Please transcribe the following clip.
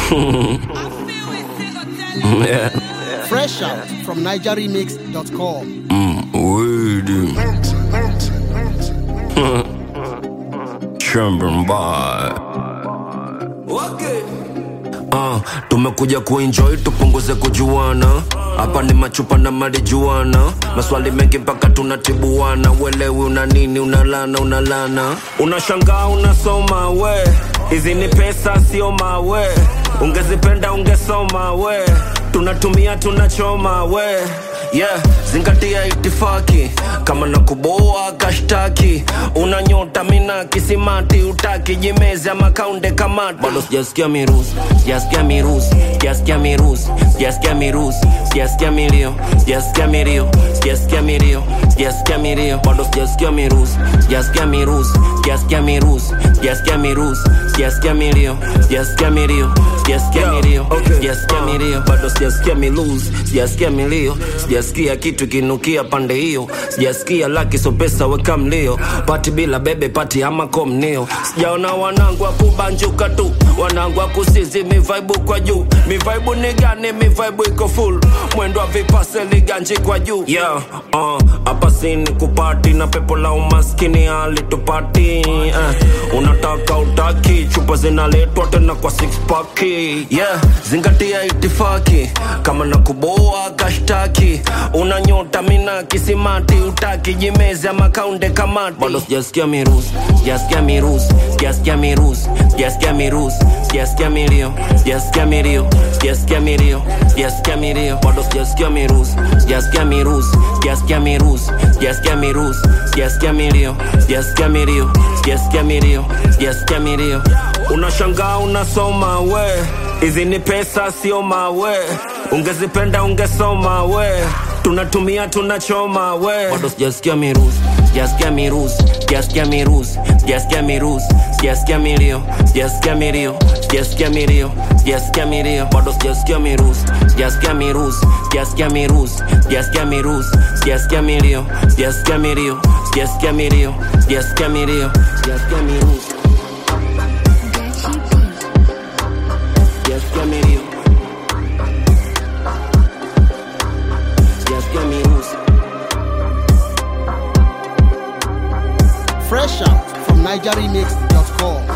yeah. Fresh out from NigerRemix.com. Weedy. Chambern by. Uh, tumekuja kuenjoy tupunguze kujuana hapa ni machupa na marijuana maswali mengi mpaka tunatibuana uelewi una nini unalana unalana unashangaa unasoma we hizi ni pesa sio mawe ungezipenda ungesoma we tunatumia tunachoma we yeah zingatia itifaki kama na kuboa kashtaki una nyota mina kisimati utaki jimezi ama kaunde kamati bado sijasikia mirusi sijasikia mirusi sijasikia mirusi sijasikia mirusi sijasikia milio sijasikia milio sijasikia milio sijasikia milio bado sijasikia mirusi sijasikia mirusi sijasikia mirusi sijasikia mirusi sijasikia milio sijasikia milio sijasikia milio sijasikia milio bado sijasikia milusi sijasikia milio sijasikia kitu kinukia pande hiyo sijasikia laki so pesa weka mlio pati bila bebe pati ama komnio sijaona wanangu wa kubanjuka tu wanangu wa kusizi mivaibu kwa juu mivaibu ni gani mivaibu iko full mwendo wa vipase liganji kwa juu yeah, uh, hapa sini kupati na pepo la umaskini halitupati uh, unataka utaki chupa zinaletwa tena kwa six pack yeah, zingatia itifaki kama na kuboa kashtaki una nyota mina kisimati utaki jimezi ama kaunde kamati bado sijasikia mirusi sijasikia mirusi sijasikia mirusi sijasikia mirusi sijasikia milio sijasikia milio sijasikia milio sijasikia milio bado sijasikia mirusi sijasikia mirusi sijasikia mirusi sijasikia mirusi sijasikia milio sijasikia milio sijasikia milio sijasikia milio unashangaa unasoma we hizi ni pesa sio mawe ungezipenda ungesoma we tunatumia tunachoma we bado sijasikia mirusi sijasikia mirusi sijasikia mirusi sijasikia mirusi sijasikia milio sijasikia milio sijasikia milio sijasikia milio bado sijasikia mirusi sijasikia mirusi sijasikia mirusi sijasikia mirusi sijasikia milio sijasikia milio sijasikia milio sijasikia milio sijasikia mirusi sijasikia milio sijasikia mirusi Fresh out from NigerRemix.com.